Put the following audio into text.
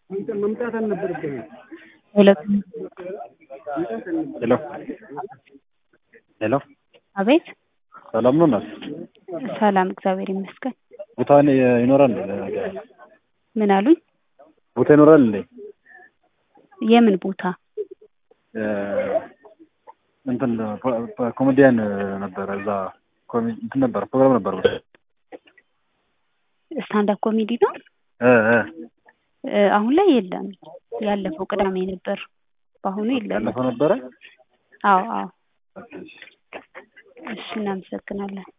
መምጣት አልነበረብህም። ሄሎ ሄሎ ሄሎ አቤት ሰላም ነው እናት? ሰላም እግዚአብሔር ይመስገን ቦታ ይኖራል ምን አሉኝ ቦታ ይኖራል እንዴ? የምን ቦታ እንትን ኮሜዲያን ነበረ እዛ ኮሜ- እንትን ነበረ ፕሮግራም ነበረ ስታንዳፕ ኮሜዲ ነው እ እ እ፣ አሁን ላይ የለም ያለፈው ቅዳሜ ነበር በአሁኑ የለም ያለፈው ነበረ አዎ አዎ እሺ እናመሰግናለን